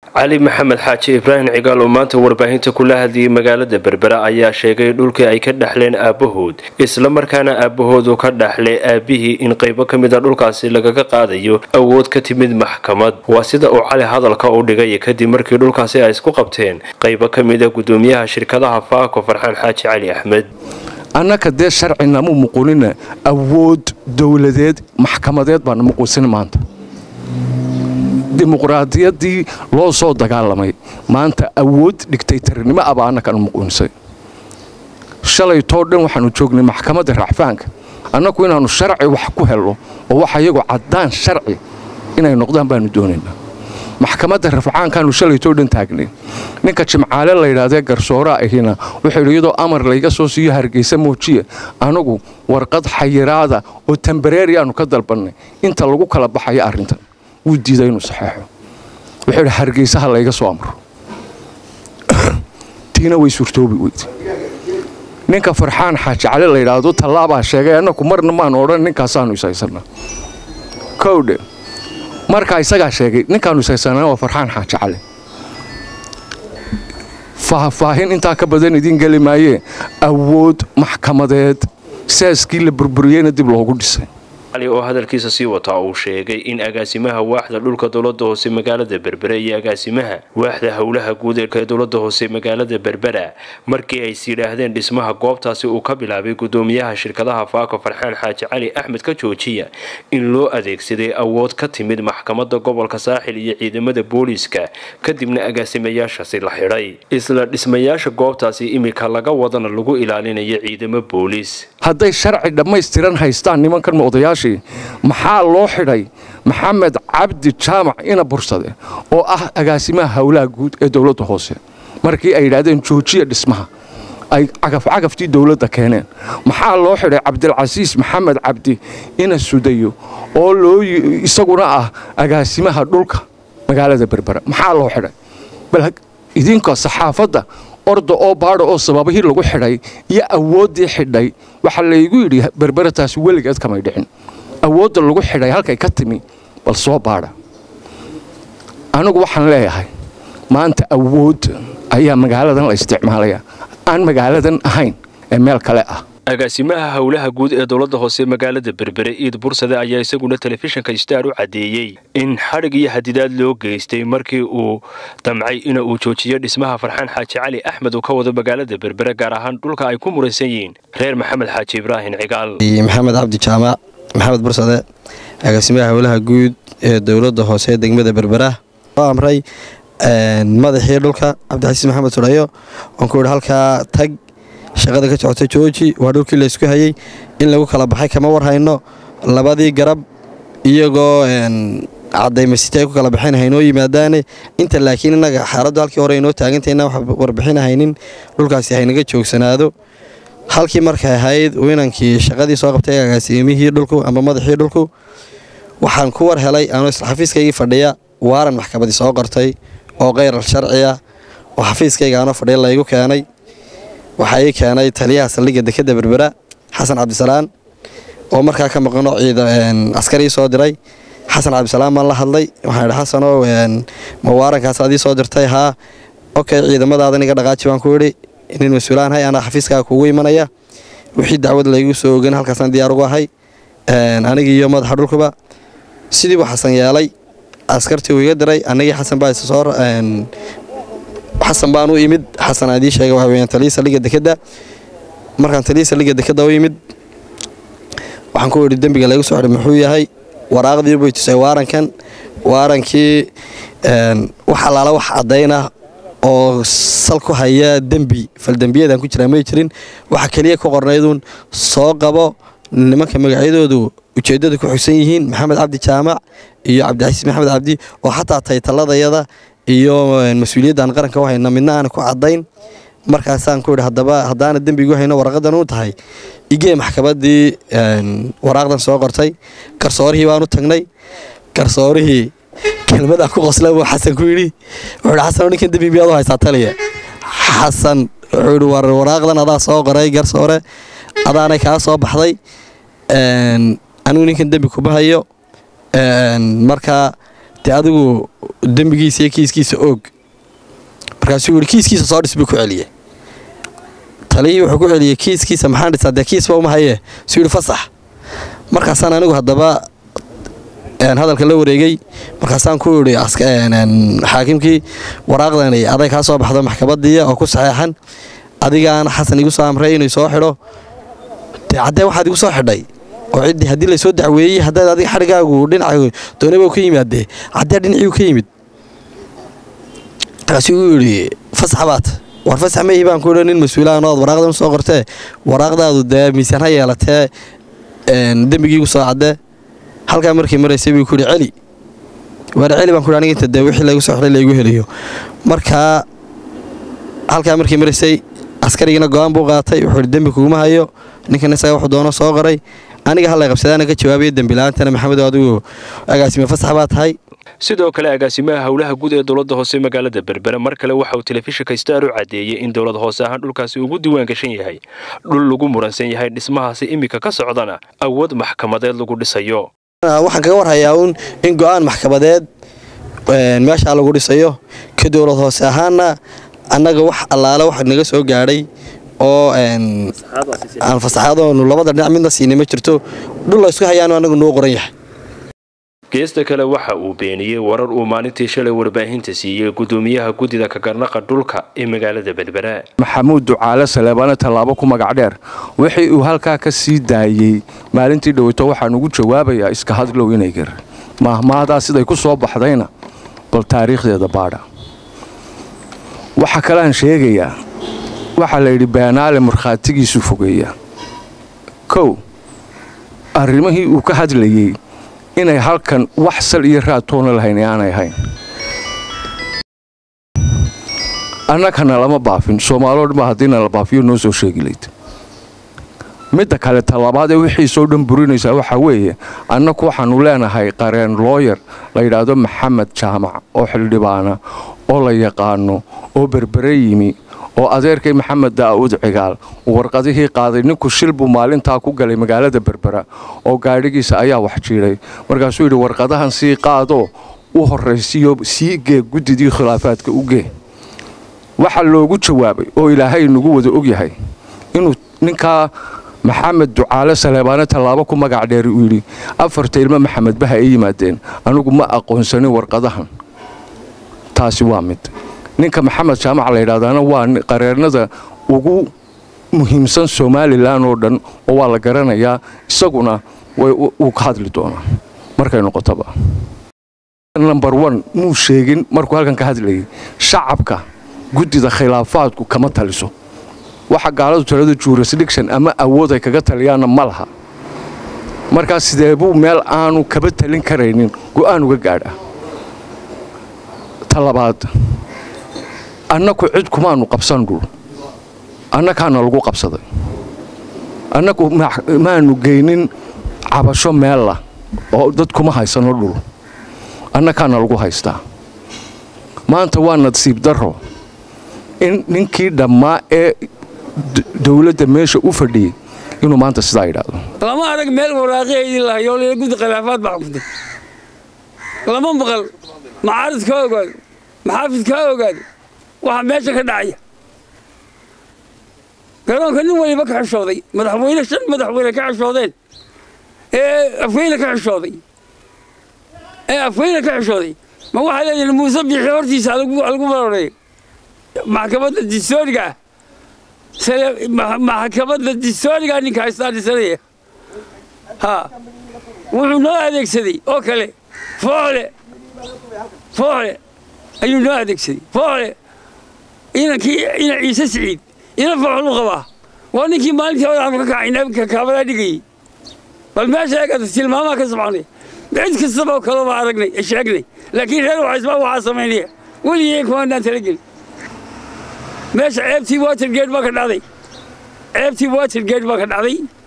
cali maxamed xaaji ibraahim cigaal oo maanta warbaahinta kula hadlayay magaalada berbera ayaa sheegay dhulkii ay ka dhexleen aabbahood islamarkaana aabbahoodu ka dhexlay aabihii in qaybo ka mid a dhulkaasi lagaga qaadayo awood ka timid maxkamad waa sida uu cali hadalka u dhigay kadib markii dhulkaasi ay isku qabteen qaybo ka mid a gudoomiyaha shirkadaha faako farxaan xaaji cali axmed annaka dee sharcinamu muqunina awood dowladeed maxkamadeed baana muquusin maanta dimuqraadiyaddii loo soo dagaalamay maanta awood dhigtaytarinimo abaa annakana muquunisay shalaytoo dhan waxaanu joognay maxkamadda racfaanka annaku inaannu sharci wax ku helno oo wax ayagu caddaan sharci inay noqdaan baanu doonaynaa maxkamadda rafcaankaanu shalaytoo dhan taagnay ninka jimcaale layidhaahdee garsooraa ahina wuxuu yidhi iyadoo amar layga soo siiyo hargeysa moojiya anagu warqad xayiraada oo tambareeri aanu ka dalbannay inta lagu kala baxayo arrintan wuu diiday inuu saxeexo wuxuu yidhi hargeysaha layga soo amro tiina way suurtoobi weyde ninka farxaan xaaji cali layidhaahdo tallaabaa sheegay annaku marna maanu odhan ninkaasaanu ishaysanaa kowdhe markaa isagaa sheegay ninkaanu ishaysanaa waa farxaan xaaji cali faahfaahin intaa ka badan idiin geli maayee awood maxkamadeed saaskii la burburiyeyna dib loogu dhisay cali oo hadalkiisa sii wataa uu sheegay in agaasimaha waaxda dhulka dowlada hoose magaalada berbera iyo agaasimaha waaxda howlaha guud ee dowlada hoose magaalada berbera markii ays yidhaahdeen dhismaha goobtaasi uu ka bilaabay gudoomiyaha shirkadaha faako farxaan xaaji cali axmed ka joojiya in loo adeegsaday awood ka timid maxkamada gobolka saaxil iyo ciidamada booliiska kadibna agaasimayaashaasi la xidhay isla dhismayaasha goobtaasi imika laga wadana lagu ilaalinayo ciidamo booliis hadday sharci dhammaystiran haystaan nimankan odayaasha maxaa loo xidhay maxamed cabdi jaamac ina bursade oo ah agaasimaha howlaha guud ee dowladda hoose markii ay yidhaahdeen joojiya dhismaha ay cagafcagaftii dowladda keeneen maxaa loo xidhay cabdilcasiis maxamed cabdi ina sudayo oo loo isaguna ah agaasimaha dhulka magaalada berbera maxaa loo xidhay bal idinka saxaafadda orda oo baadha oo sababihii lagu xidhay iyo awooddii xidhay waxaa laygu yidhi berberataasi weligeed kamay dhicin awoodda lagu xidhay halkay ka timi bal soo baadha anigu waxaan leeyahay maanta awood ayaa magaaladan la isticmaalaya aan magaaladan ahayn ee meel kale ah agaasimaha howlaha guud ee dowlada hoose magaalada berbere iid bursade ayaa isaguna telefishinka star u caddeeyey in xadhig iyo hadidaad loo geystay markii uu damcay ina uu joojiyo dhismaha farxaan xaaji cali axmed uu ka wado magaalada berbere gaar ahaan dhulka ay ku muraysan yihiin reer maxamed xaaji ibraahim cigaal maxamed cabdi jaamac maxamed bursade agaasimaha howlaha guud ee dowlada hoose degmada berbera oo amray madaxii dhulka cabdixasiis maxamed sudhayo oon ku yidhi halkaa tag shaqada ka socota jooji waa dhulkii laysku hayey in lagu kala baxay kama warhayno labadii garab iyagoo cadaymasiti ay ku kala baxeen haynoo yimaadaane inta laakiin innaga xaaladdu halkii hore aynoo taagantayna wax warbixin haynin dhulkaasi haynaga joogsanaado halkii markay ahayd uu inankii shaqadii soo qabtay agaasimihii dhulku ama madaxii dhulku waxaan ku war helay anuu isla xafiiskaygii fadhiya waaran maxkamadii soo qortay oo keyral sharciya oo xafiiskayga anoo fadhiya laygu keenay waxaa ii keenay taliyaha saldhigga dekeda berbera xasan cabdisalaan oo markaa ka maqano ciida askarii soo diray xasan cabdisalaan baan la hadlay waxaan idhi xasanow ma waarankaas adii soo dirtay haa okey ciidamadaadan iga dhaqaaji baan ku idhi nin mas-uulaan hay anaa xafiiskaaga kugu imanaya wixii dacwad laygu soo ogan halkaasaan diyaar ugu ahay anigii iyo madaxa dhulkuba sidii buu xasan yeelay askartii uu iga diray anigii xasan baa isa soo xasan baan u imid xasan adii sheega waxa weyaan taliya saldhigga dekeda markaan taliya saldhigga dekeda u imid waxaan ku idhi dembiga laygu soo xidhay muxuu yahay waraaqdii bay tusay waarankan waarankii wax allaala wax caddaynah oo sal ku haya dembi faldembiyadan ku jiraa may jirin waxa keliya ku qornayduun soo qabo nimanka magacyadoodu ujeeddada ku xigsan yihiin maxamed cabdi jaamac iyo cabdicasiis maxamed cabdi oo xataa taytaladayada iyo mas-uuliyaddan qaranka u hayna midna aana ku caddayn markaasaan ku idhi haddaba haddaana dembigu hayno waraqadan u tahay igee maxkamaddii waraaqdan soo qortay garsoorihii baan u tagnay garsoorihii kelmadaa ku qosla buu xasan ku yidhi wuxuu ihi xasan ninkan dembi miyaad u haysaa taliya xasan wuxuu yidhi war waraaqdan adaa soo qoray garsoore adaanay kaa soo baxday anigu ninkan dembi kuma hayo markaa dee adigu dembigiisa iyo kiiskiisa oog markaasuu yihi kiiskiisa soo dhis buu ku celiyey taliyii wuxuu ku celiyey kiiskiisa maxaan dhisaa dee kiisba uma hayee suu yidhi fasax markaasaan anigu haddaba hadalka la wareegay markaasaan ku idhi xaakimkii waraaqdani aday kaa soo baxdo maxkamadiiya oo ku saxeexan adigaana xasan igu soo amray inuu soo xidho dee caddee waxaad igu soo xidhay oo ciddii haddii laysoo dacweeyey haddaad adiga xadhigaagu dhinaca doonaba ka yimaadee caddee dhinacii ka yimid markaasuu igu yidhi fasax baad war fasax ma ihi baan ku idhi nin mas-uulahan ood waraaqdan soo qortee waraaqdaadu dee miisaan ha yeelatee dembigiigu soo caddee halkaa markii maraysay buu ku yidhi celi waar celi baan ku aniga inta dee wixii laygu soo xidhay laygu helayo markaa halkaa markii maraysay askarigiina go-aan buu qaatay wuxuu yidhi dembi kuguma hayo ninkan isaga wuxuu doono soo qoray aniga hallay qabsadaana ka jawaabaya dembilaantana maxamedo adigu agaasime fasax baa tahay sidoo kale agaasimaha howlaha guud ee dowladda hoose magaalada berbere mar kale waxa uu telefishinka star u caddeeyey in dowlad hoose ahaan dhulkaasi ugu diiwaan gashan yahay dhul lagu muransan yahay dhismahaasi iminka ka socdana awood maxkamadeed lagu dhisayo waxaan kaga warhayaa uun in go-aan maxkamadeed meeshaa lagu dhisayo ka dowlad hoose ahaana annaga wax allaale wax naga soo gaadhay oo aan fasaxadoonu labada dhinac midna siinay ma jirto dhul laysku hayaanu annagu noo qoran yahay geesta kale waxa uu beeniyey warar uu maalintii shalay warbaahinta siiyey gudoomiyaha guddida kagarnaqa dhulka ee magaalada berbera maxamuud ducaale saleebaane tallaabo ku magac dheer wixii uu halkaa ka sii daayey maalintii dhoweyto waxaan ugu jawaabayaa iska hadlow inay gar maahmaadaa siday ku soo baxdayna bal taariikhdeeda baadha waxa kaleaan sheegayaa waxaa la yidhi beenaale markhaatigiisu fogeeya kow arrimihii uu ka hadlayey inay halkan wax sal iyo raadtoona lahayn ee aanay ahayn annagana lama baafin soomaaloo dhanba haddiina la baafiyo noo soo sheegi layd midda kale talabaad ee wixiisoo dhan burinaysaa waxaa weeye annagu waxaannu leenahay qareen looyar la yidhaahdo maxamed jaamac oo xildhibaana oo la yaqaano oo berbere yimi oo adeerkay maxamed daa'uud cigaal uu warqadihii qaaday ninku shil buu maalintaa ku galay magaalada berbera oo gaadhigiisa ayaa wax jiidhay markaasuu yidhi warqadahan sii qaadoo u horraysiyo sii gee guddidii khilaafaadka u gee waxaa loogu jawaabay oo ilaahay nagu wada ogyahay inuu ninkaa maxamed ducaale saleebaane tallaabo ku magac dheeri uu yidhi afarta ilmo maxamed baha ay yimaadeen anigu ma aqoonsanin warqadahan taasi waa mid ninka maxamed jaamac la yidhahdaana waa qareernada ugu muhiimsan somalilan oo dhan oo waa la garanayaa isaguna wuu ka hadli doonaa markay noqotoba number one muu sheegin markuu halkan ka hadlayay shacabka guddida khilaafaadku kama taliso waxa gaaladu talada jurisdiction ama awood ay kaga taliyaanna ma laha markaas sidee buu meel aanu kaba talin karaynin go'aan uga gaadha ta labaad annaku cid kumaanu qabsan dhul annakaana lagu qabsaday annagu maanu geynin cabasho meella oo dad kuma haysano dhul annakaana lagu haystaa maanta waa nasiib darro in ninkii dhammaa ee dowladda meesha u fadhiyey inuu maanta sidaa yidhaahdo lama arag meel waraaqaheydii lahayo layla guddi khilaafaad baa xukuntay lama maqal macaarid kaa ogaado maxaafid kaa ogaado waxa meesha ka dhacaya garoonka nin waliba ka xishooday madaxweyne shan madaxweyne ka xishoodeen ee afweyne ka xishooday ee afweyne ka xishooday ma waxaa leeyihin muuse biixi hortiisa lagu baroreeyo maxkamadda distooriga ah maxkamadda distooriga ninka haystaa dhisanaya ha wuxuu noo adeegsaday oo kale fooxle fooxle ayuu noo adeegsaday fooxle inankii ina ciise siciid ina fooxlu qabaa waa ninkii maalintii hore aanu ka kacay kaabadaa dhigayey bal meesha eegata tilmaamaa ka soconay cid kastaba oo kaleba aragnay sheegnay laakiin reer waxaysbaa waxaa samaynaya weligeen kumaanaan talagelin meesha ceebtii watergate baa ka dhacday ceebtii watergate baa ka dhacday